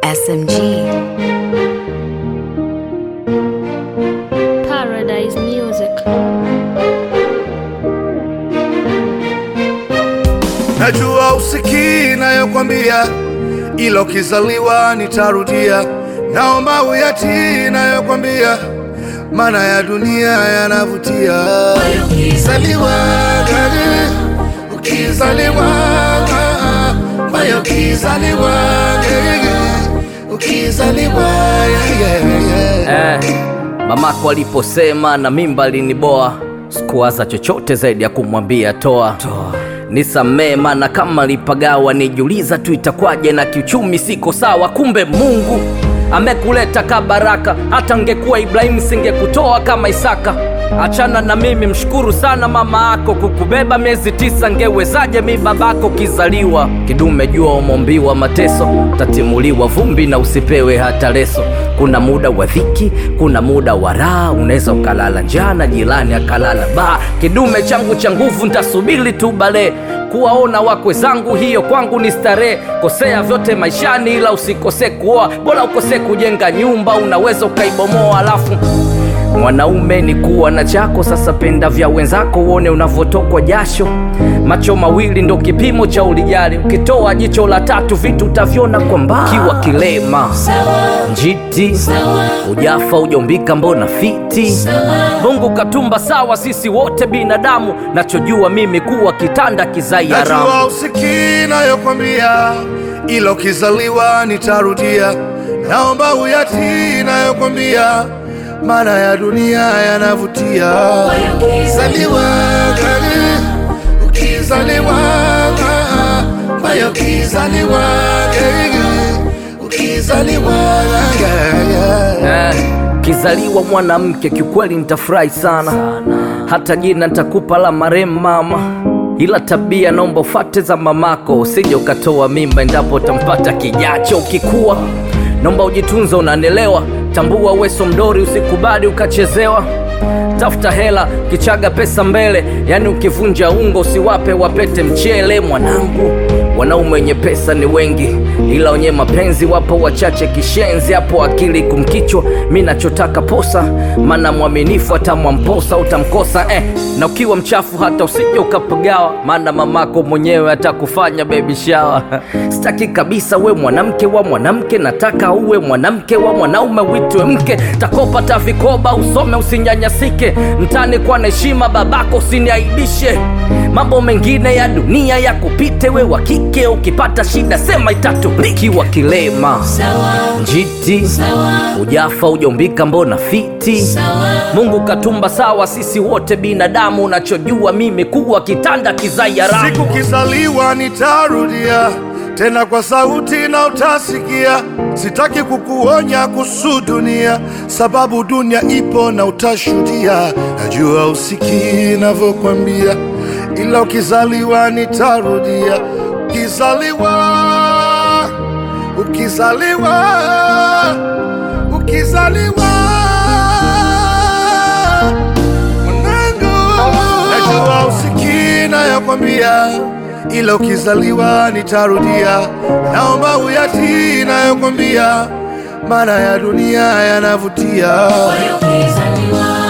SMG. Paradise Music. Najua usikii nayokwambia, ila ukizaliwa nitarudia. Naomba uyatii nayokwambia, maana ya dunia yanavutia. Ukizaliwa gani, ukizaliwa moyo, ukizaliwa gani, ukizaliwa yeah, yeah, yeah. Eh, mamako aliposema na mimba aliniboa, sikuwaza chochote zaidi ya kumwambia toa, nisamee, maana kama lipagawa nijiuliza tu itakwaje, na kiuchumi siko sawa. Kumbe Mungu amekuleta ka baraka, hata ngekuwa Ibrahimu singekutoa kama Isaka. Achana na mimi, mshukuru sana mama yako kukubeba miezi tisa. Ngewezaje mi babako kizaliwa kidume? Jua umombiwa mateso, tatimuliwa vumbi na usipewe hata leso. Kuna muda wa dhiki, kuna muda wa raha, unaweza ukalala njaa na jirani akalala baa. Kidume changu cha nguvu, ntasubiri tu bale kuwaona wakwe zangu, hiyo kwangu ni starehe. Kosea vyote maishani, ila usikose kuoa, bora ukose kujenga nyumba, unaweza ukaibomoa alafu Mwanaume ni kuwa na chako, sasa penda vya wenzako, uone unavyotokwa jasho. Macho mawili ndo kipimo cha ulijali, ukitoa jicho la tatu vitu utavyona kwa mbali. Kiwa kilema njiti, ujafa ujombika, mbona fiti? Mungu katumba sawa, sisi wote binadamu, nachojua mimi kuwa kitanda kizai haramu. Najua usikii nayokwambia, ila ukizaliwa nitarudia. Naomba uyatii nayokwambia, maana ya dunia yanavutia. Ukizaliwa gani, ukizaliwa moyo, ukizaliwa gani, ukizaliwa yeah, yeah. Eh, kizaliwa mwanamke kiukweli nitafurahi sana, hata jina nitakupa la marehemu mama, ila tabia naomba ufate za mamako, usije ukatoa mimba endapo utampata kijacho. Ukikuwa naomba ujitunze, unanelewa. Tambua weso mdori, usikubali ukachezewa. Tafuta hela kichaga pesa mbele, yani ukivunja ungo usiwape wapete mchele. Mwanangu, wanaume wenye pesa ni wengi, ila wenye mapenzi wapo wachache. Kishenzi hapo akili kumkichwa, mi nachotaka posa, maana mwaminifu atamwamposa utamkosa eh. Na ukiwa mchafu hata usije ukapagawa, maana mamako mwenyewe atakufanya baby shower. Sitaki kabisa we mwanamke wa mwanamke, nataka uwe mwanamke wa mwanaume, uitwe mke. Takopa ta vikoba, usome usinyanyasike, mtani kwa na heshima, babako usiniaibishe. Mambo mengine ya dunia ya kupite, we wa kike ukipata shida sema itatuliki. Wa kilema njiti, ujafa ujombika, mbona fiti? Mungu katumba sawa, sisi wote binadamu, unachojua mimi kuwa kitanda kizai haramu. Siku kizaliwa nitarudia tena kwa sauti na utasikia. Sitaki kukuonya kuhusu dunia, sababu dunia ipo na utashuhudia. Najua usikii navyokwambia, ila ukizaliwa nitarudia. Ukizaliwa, ukizaliwa, ukizaliwa mwanangu, najua usikii nayokwambia, ila ukizaliwa nitarudia. Naomba uyatii nayokwambia, maana ya dunia yanavutia. Ukizaliwa